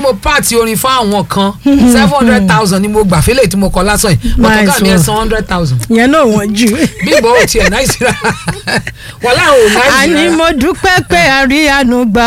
mo pààtì orin fún àwọn kan seven hundred thousand ni mo gbà fẹ́lẹ̀ tí mo kọ lásán yìí bọ́tọ̀ Nice ká mi ẹ̀ one. san hundred thousand ìyẹn náà wọ́n jù. bí ìbọn ò tiẹ̀ náà ìsira wọ́n láwọn ò náà àní ìsira mo dúpẹ́ pé a rí àánú gbà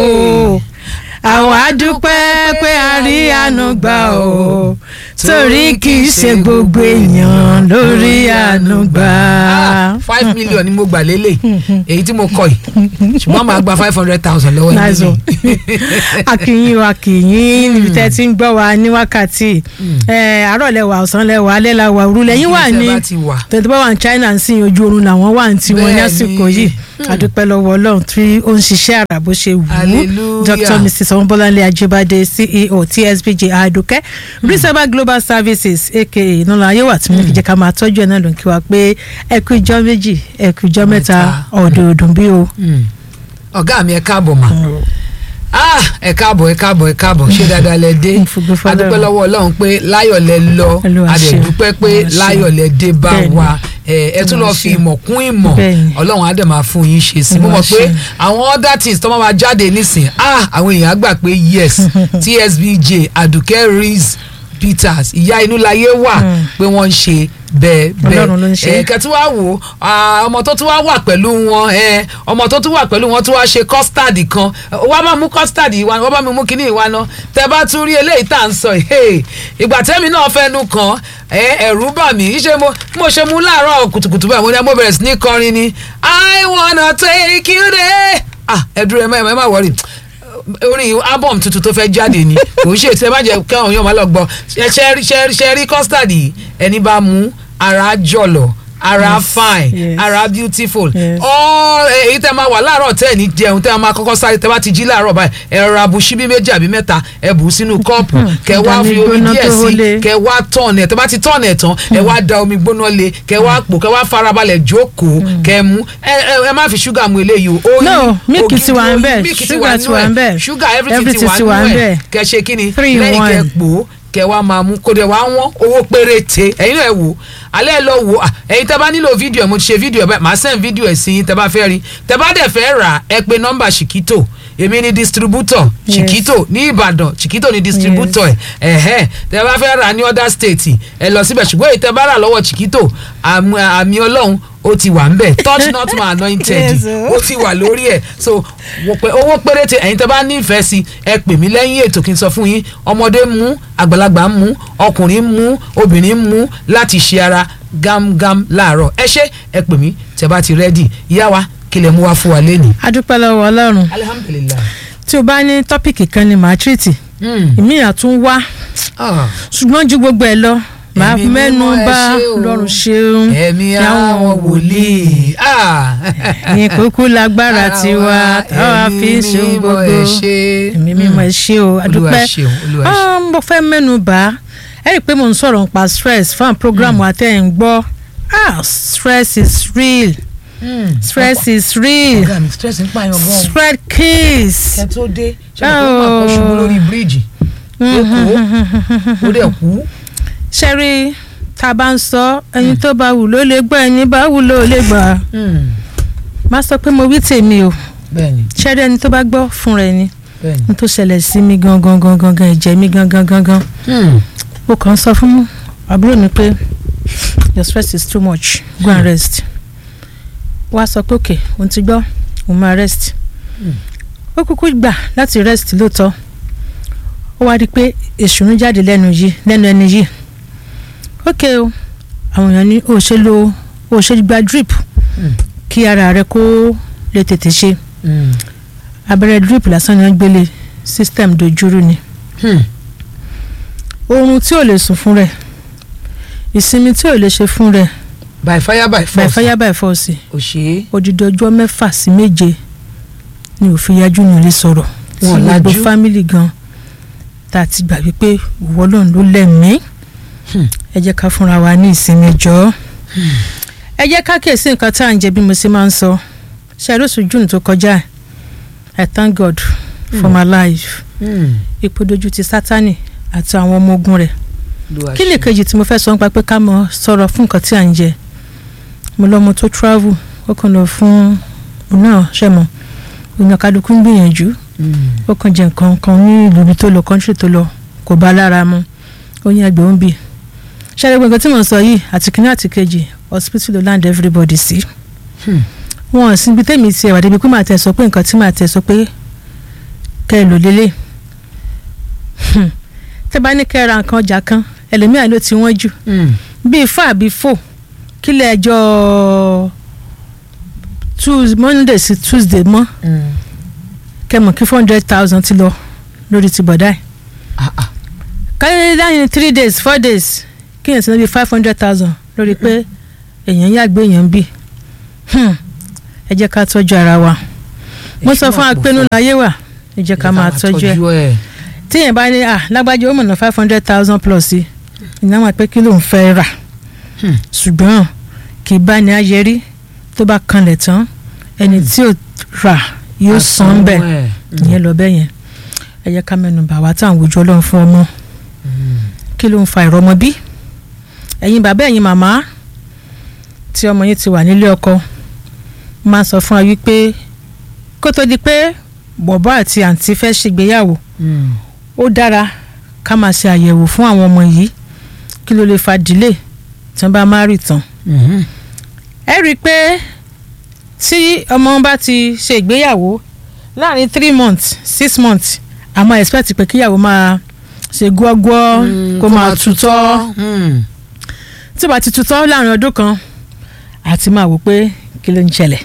o àwọn á dúpẹ́ pé a rí àánú gbà o torí kì í ṣe gbogbo èèyàn lórí àánú gbà. Ah, five million ni mo gbà lélẹ̀ èyí tí mo kọ yìí ṣùgbọ́n màá gba five hundred thousand lọ́wọ́ Nice one. yìí akìyìn o akìyìn níbi tẹ́ ti ń gbọ́ wa ní wákàtí ẹ̀, àárọ̀ lẹ́wà ọ̀sán lẹ́wà alẹ́ la wà òru lẹ́yìn wà ní Ibi tẹ́ bá ti wà. tẹ̀tẹ̀ bá wà ní China ń sìn ojú oorun làwọn wà ní tiwọn ní Bẹ́ẹ̀ni. àsìkò yìí adúpẹ́ lọ́wọ́ Ọlọ́run tí ó ń ṣiṣẹ́ àrà bó ṣe wù ú Hallelujah. Dr. Mrs. Ọmọbọ́láńlé Ajíbádé CEO TSBJ Adùkẹ́ Reservoir Global Services aka ìnáwó ayéwà tí mo fi jẹ́ ká máa tọ́jú ẹ̀ náà ló ń kí wa pé ẹ kú ijọ́ méjì ẹ kú ijọ́ mẹ́ta Mẹ́ta. ọ̀dọ̀ọ̀dùn bí o. Mm. ọ̀gá mi ẹ káàbọ̀ mà Ah, ẹ káàbọ̀ ẹ káàbọ̀ ẹ káàbọ̀ ṣé dáadáa lẹ dé Mo fògo f'Ọlọ́run. adúpẹ́ lọ́wọ́ ọlọ́run pé láyọ̀ lẹ lọ Olúwa ṣeun. adẹ̀dúpẹ́ pé Olúwa ṣeun. láyọ̀ lẹ dé bá Bẹ́ẹ̀ni. wa ẹ ẹ tún lọ Olúwa fi ṣeun. ìmọ̀ kún ìmọ̀ Bẹ́ẹ̀ni. ọlọ́run á dẹ̀ máa fún yín ṣe sí mo Olúwa mọ̀ pé ṣeun. àwọn other things tó máa ma jáde nísìn ah àwọn èèyàn á gbà pé yes TSBJ Àdùkẹ́ Reese Peters ìyá inú láyé wà Mm. pé wọ́n ń ṣe bẹ́ẹ̀ Ọlọ́run ló ń ṣe. bẹ́ẹ̀ kẹ́ tí wàá wò ó ah, ọmọ tó tún wá wà pẹ̀lú wọn ẹ, ọmọ tó tún wà pẹ̀lú wọn tún wá ṣe custard kan wọ́n bá mú custard yìí wá wọ́n bá mi mú kinní ìwá náà tẹ́ bá tún rí eléyìí tá à ń sọ yìí ìgbà tẹ́mi náà fẹ́nu kan ẹ, ẹ̀rù bà mí ṣé mo mo ṣe mú láàárọ̀ kùtùkùtù báyìí mo ní mo bẹ̀rẹ̀ sí ní kọrin ni I wanna take you there ah ẹ dúró ẹ má ẹ má wọrí orin album tuntun tó fẹ́ jáde ni kò ń ṣe tí ẹ má jẹ́ kí àwọn èèyàn máa lọ gbọ́ ṣe ṣe ṣe ṣe rí custard yìí ẹni bá mú ara jọ̀lọ̀ ara Yes, fine yes. ara beautiful Yes. all èyí tẹ́ máa wà láàárọ̀ tẹ́ ẹ̀ ní jẹun tẹ́ ẹ máa kọ́kọ́ sáré tẹ́ bá ti jí láàárọ̀ báyìí ẹ rọra bu ṣíbí méjì àbí mẹ́ta ẹ bù ú sínú kọ́ọ̀pù kẹ wá ìdá fi mi omi gbóná díẹ̀ tó sí hólé. kẹ wá tọ̀nù ẹ̀ tẹ́ bá ti tọ̀nù ẹ̀ tán ẹ wá da omi gbóná lé kẹ wá pò kẹ wá farabalẹ̀ jókòó kẹ mú ẹ ẹ ẹ má fi ṣúgà mu eléyìí o oyin No, mílìkì ògidì ti wà ń oyin, bẹ̀, mílìkì ti ṣúgà wà ti nínú wà ẹ̀, ń bẹ̀, ṣúgà everything everything ti ti wà wà ń nínú ẹ̀ bẹ̀. kẹ ṣe kí ni Three in lẹ́yìn kẹ one. pò ó kẹ wá máa mú kó dẹ̀ wá wọ́n owó péréte ẹ̀yin náà ẹ wò alẹ́ ẹ lọ wò à, ẹ̀yin tẹ́ bá nílò fídíò ẹ̀ mo ti ṣe fídíò ẹ̀ báyìí màá send fídíò ẹ̀ sí yín tẹ́ bá fẹ́ rí tẹ́ bá dẹ̀ fẹ́ rà ẹ pé nọ́mbà ṣìkítò èmi ni distributor Yes. ṣìkítò ní Ìbàdàn ṣìkítò ni distributor ẹ̀ ẹ̀hẹ́ tẹ́ bá fẹ́ rà ní other state ẹ lọ síbẹ̀ ṣùgbọ́n èyí tẹ́ bá rà lọ́wọ́ ṣìkítò àmì àmì Ọlọ́run ó ti wà ń bẹ̀ touch not my anointed Yes, o. ó ti wà lórí ẹ̀ so wò pé owó péréte ẹ̀yin tẹ́ bá nífẹ̀ẹ́ sí ẹ pè mí lẹ́yìn ètò kí n sọ fún yín ọmọdé ń mú àgbàlagbà ń mú ọkùnrin ń mú obìnrin ń mú láti ṣe ara gámgám láàárọ̀ ẹ ṣé ẹ pè mí tẹ́ bá ti rẹ́dì ìyá wa kí lè mú wá fún wa lẹ́nu. adúpẹ́ lọ́wọ́ Ọlọ́run alihamudulilayi. tí o bá ní tọ́pìkì kan ni màá tírìtì ìmí àtún wá ṣùgbọ́n ju gbogbo ẹ̀ lọ màá Ẹ̀mí mẹ́nu mímọ́ ẹ bà ṣé o. lọ́rùn ṣeun ẹ̀mí àwọn wòlíì. Ah. ní kúkú lágbára tiwa táwa Ẹ̀mí fi ń ṣe ohun mímọ́ gbogbo ẹ ṣé. ẹ̀mí mímọ́ ẹ ṣé o adúpẹ́ Olúwa ṣeun, Olúwa ṣeun. Ah, mo fẹ́ mẹ́nu bà ẹ rí i pé mo ń sọ̀rọ̀ nípa stress fún àwọn programu àtẹ̀yìn gbọ́ ah stress is real stress is real ọ̀gá mi stress ń pààyàn gan-an. spread kiss kẹ tó dé ṣe mo kó máa kó ṣubú lórí bíríìjì lóko ó dẹ̀ kú. ṣẹ́rí tá a bá ń sọ ẹni tó bá wù ló lè gbọ́ ẹni bá wù ló lè gbà má sọ pé mo wí tèmi o bẹ́ẹ̀ni ṣẹ́rí ẹni tó bá gbọ́ fún rẹ̀ ni bẹ́ẹ̀ni. n tó ṣẹlẹ̀ sí mi gangan gangan gangan ẹ̀jẹ̀ mi gangan gangan mo kàn ń sọ fún àbúrò mi pé your stress is too much go and rest wá sọ pé òkè òun ti gbọ́ òun máa rest ó kúkú gbà láti rest lóòótọ́ ó wá rí i pé èṣù ń jáde lẹ́nu yìí lẹ́nu ẹni yìí ókè o àwọn èèyàn ní o ṣe lo o ṣe gba drip kí ara rẹ kó lè tètè ṣe abẹ́rẹ́ drip lásán ni wọ́n gbélé system dojúrú ni oorun tí ò lè sùn fún rẹ̀ ìsinmi tí ò lè ṣe fún rẹ̀ by fire by by force. fire by force ò ṣe é. odidi ọjọ́ mẹ́fà sí méje ni òfin yájú ní ilé sọ̀rọ̀ tí Wọn gbogbo lajú. fámìlì gan tá a ti gbà wípé ìwọ lòun ló lẹ́mìí Hmm. ẹ jẹ́ ká fúnra wa ní ìsinmi jọ ẹ jẹ́ ká kíyèsí nǹkan tá à ń jẹ bí mo ṣe máa ń sọ ṣàlóṣù june tó kọjá i thank god for my life ipò dojú ti sátani àti àwọn ọmọ ogun rẹ̀ kí ni kejì tí mo fẹ́ sọ nípa pé ká mọ sọ̀rọ̀ fún nǹkan tí à ń jẹ mo lọ́mọ tó travel ó kàn lọ fún òun náà ṣe mọ̀ òun kálukú ń gbìyànjú ó kàn jẹ nǹkan kan ní ìlú ibi tó lọ kọ́ńtírì tó lọ kò bá lára mu ó ní ẹgbẹ́ òun bì ṣáà gbogbo nǹkan tí mò ń sọ yìí àti kìíní àti kejì hospital ló land everybody sí wọn ò síbi tẹ́mi ti ẹ̀wà débi pé màá tẹ̀ sọ pé nǹkan tí màá tẹ̀ sọ pé kẹ́ ẹ lò lélẹ̀ tẹ́ bá ní kẹ́ ẹ ra nǹkan ọjà kan ẹlòmíà ló ti wọ́n jù bíi fún àbí fò kílẹ̀ ẹjọ́ Tues- Monday sí Tuesday mọ́ kẹmọ̀ kí four hundred thousand ti lọ lórí ti bọ̀dá ẹ̀ káyọ̀ láyìn three days four days kí yẹn ti lọ bí five hundred thousand lórí pé èèyàn yàgbé èèyàn bì ẹ jẹ́ ká tọ́jú ara wa mo sọ fún apẹnu láyé wà ẹ jẹ́ ká máa tọ́jú ẹ̀ ẹ̀. tíyẹn bá ní à lágbájá ó mọ̀nà five hundred thousand plus sí ìná máa pé kí ló ń fẹ́ rà Hmm. ṣùgbọ́n kì í bá ní ayẹrí tó bá kanlẹ̀ tán ẹni tí ò rà yóò san bẹ́ẹ̀ ìyẹn lọ bẹ́ẹ̀ yẹn ẹ jẹ́ ká mẹ́nu bà wá tá à ń wojú ọlọ́run fún ọmọ kí ló ń fa ìrọmọbí ẹ̀yin bàbá ẹ̀yin màmá tí ọmọ yín ti wà nílé ọkọ máa sọ fún wa wípé kó tó di pé bọ̀bọ́ àti àǹtí fẹ́ ṣègbéyàwó ó dára ká máa ṣe àyẹ̀wò fún àwọn ọmọ yìí kí ló lè fa delay tí wọ́n bá má rí tán ẹ rí i pé tí ọmọ bá ti ṣe ìgbéyàwó láàrin three months six months àmọ́ expect pé kíyàwó máa ṣe gbọ́gbọ́ kó máa tutọ́ tí ó bá ti tutọ́ láàrin ọdún kan àti máa wò pé kí ló ń ṣẹlẹ̀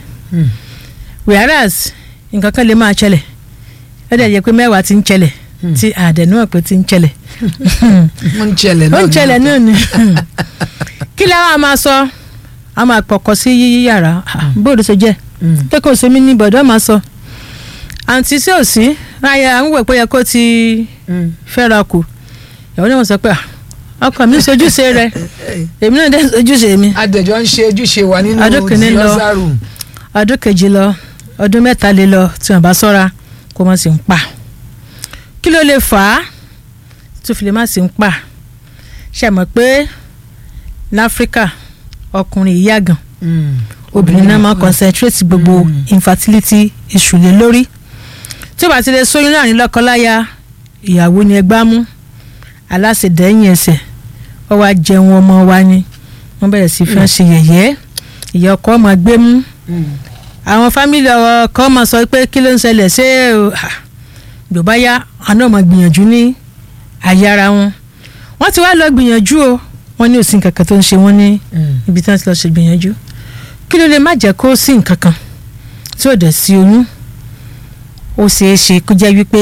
whereas nǹkan kan lè máa ṣẹlẹ̀ ó dẹ̀ yẹ pé mẹ́wàá ti ń ṣẹlẹ̀ tí àdẹ̀nú ọ̀pẹ ti ń ṣẹlẹ̀ ó ń ṣẹlẹ̀ ó náà ń ṣẹlẹ̀ náà ni kí lára a máa sọ a máa pọ̀kọ sí yíyí yàrá bóòdù ṣe jẹ́ pé kò sí mi ní bọ̀dọ̀ máa sọ àǹtí sí òsì ayé àwọn wẹ̀ pé yẹ kó ti fẹ́ra kù ìyàwó náà wọ́n sọ pé "Ah, ọkọ mi sojúṣe rẹ èmi náà dé sojúṣe mi adẹ̀jọ́ ń ṣe ojúṣe wa nínú Ọdún kìíní lọ. Diosa room. ọdún kejì lọ ọdún mẹ́ta lé lọ tí wọ́n bá sọ́ra kó má sì ń pa kí ló lè fà á tó fi lè má sì ń pa ṣe mọ̀ pé láfíríkà ọkùnrin ìyá gan obìnrin náà máa concentrate gbogbo infertility issue lé lórí tí ó bá ti lè sóyún láàrin lọ́kọláya ìyàwó ni ẹgbàá mú aláṣẹdẹ́yìn ẹsẹ̀ ọ wá jẹun ọmọ wa ni wọ́n bẹ̀rẹ̀ sí fi hàn ṣe yẹ̀yẹ́ ìyá ọkọ máa gbé mú àwọn fámìlì ọkọ máa sọ pé kí ló ń ṣẹlẹ̀ ṣé o gbọ̀bá yá àná máa gbìyànjú ní àyè ara wọn wọ́n ti wá lọ gbìyànjú o wọ́n ní òsì nǹkan kan tó ń ṣe wọ́n ní ibi tí wọ́n ti lọ ṣe gbìyànjú kí ló lè má jẹ́ kó sí nǹkan kan tí ò dẹ̀ sí oyún ó ṣeé ṣe kó jẹ́ wípé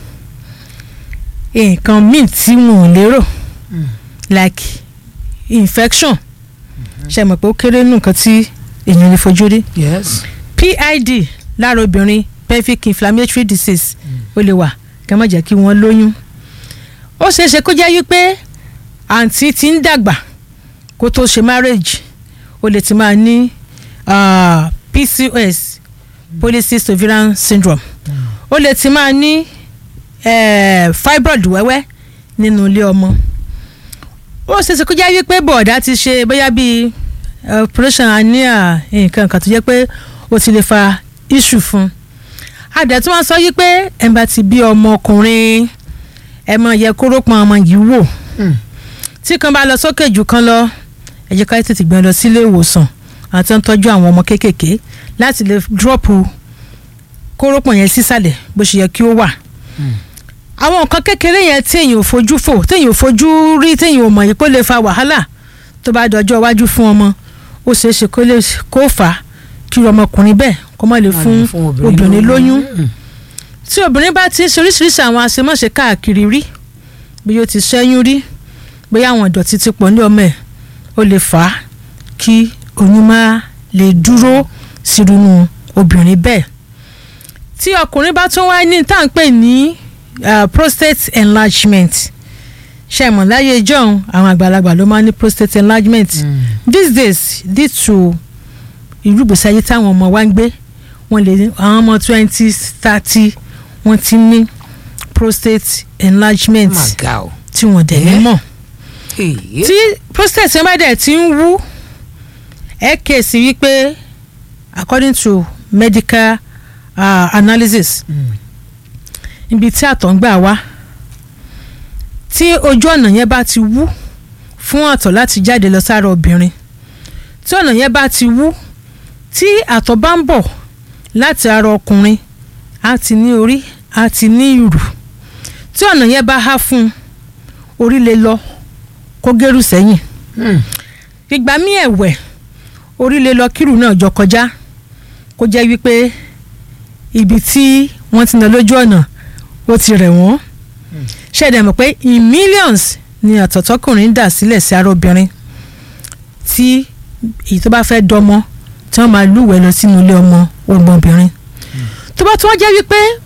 nǹkan míì tí wọn ò lérò like infection ṣe mọ̀ pé ó kéré nù nǹkan tí èèyàn lè fojú rí yes. PID lára obìnrin pelvic inflammatory disease ó lè wà kí wọ́n má jẹ́ kí wọ́n lóyún ó ṣeé ṣe kó jẹ́ wípé àǹtí ti ń dàgbà kó tó ṣe marriage ó lè ti máa ní ah, PCOS polycystic ovarian syndrome ó lè ti máa ní eh, fibroid wẹ́wẹ́ nínú ilé ọmọ ó ṣeé ṣe kó jẹ́ wípé bọ̀ọ̀dá ti ṣe bóyá bíi eh, operation hernia nǹkan kan tó jẹ́ pé ó ti lè fa issue fún un adẹ̀ tí wọ́n sọ yí pé ẹ̀ bá ti bí ọmọkùnrin ẹ̀ máa yẹ kóró pọn ọmọ yìí wò tí kan bá lọ sókè jù kan lọ ẹ jẹ́ ká tètè gbé lọ sílé ìwòsàn àti ń tọ́jú àwọn ọmọ kéékèèké láti lè dúrọ́pù kórópọ̀ yẹn sísàlẹ̀ bó ṣe yẹ kí ó wà. àwọn nǹkan kékeré yẹn téèyàn ò fojú fò téèyàn ò fojú rí téèyàn ò mọ̀ yìí kó lè fa wàhálà tó bá dọjọ́ iwájú fún ọmọ ó ṣeé ṣe kó lè kó fà á kí ọmọkùnrin bẹ́ẹ̀ kó má lè fún obìnrin lóyún tí obìnrin bá ti ń ṣe oríṣiríṣi àwọn àṣemáṣe káàkiri rí bí ó ti ṣẹ́yún rí bóyá àwọn ìdọ̀tí ti pọ̀ ní ọmọ ẹ̀ ó lè fà á kí oyún má lè dúró sírunú obìnrin bẹ́ẹ̀ tí ọkùnrin bá tún wá ní tá à ń pè ní uh, prostate enlargement ṣẹ̀mọ̀ láyé john àwọn àgbàlagbà ló máa ń ní prostate enlargement these days due to irúgbèsè ayé táwọn ọmọ wa ń gbé wọ́n lè ní àwọn ọmọ twenty thirty wọ́n ti ní prostate enlargement màgà o. tí wọ́n dẹ̀ ní Eh? mọ̀ Èyí. tí prostate yẹn bá dẹ̀ ti ń wú ẹ kèsì wípé according to medical uh, analysis ibi tí àtọ̀ ń gbà wá tí ojú ọ̀nà yẹn bá ti wú fún àtọ̀ láti jáde lọ sára obìnrin tí ọ̀nà yẹn bá ti wú tí àtọ̀ bá ń bọ̀ láti ara ọkùnrin á ti ní orí á ti ní ìrù tí ọ̀nà yẹn bá há fún un orí lè lọ kó gẹ́rù sẹ́yìn ìgbà míì ẹ̀wẹ̀ orí lè lọ kírù náà jọ kọjá kó jẹ́ wípé ibi tí wọ́n ti nà lójú ọ̀nà ó ti rẹ̀ wọ́n ṣẹ̀dá mọ̀ pé in millions ni àtọ̀tọ́kùnrin dà sílẹ̀ sí ara obìnrin tí èyí tó bá fẹ́ dọmọ tí wọ́n máa lúwẹ̀ẹ́ lọ sínú ilé ọmọ ọgbọ̀nbìnrin tó bá tún wá jẹ́ wípé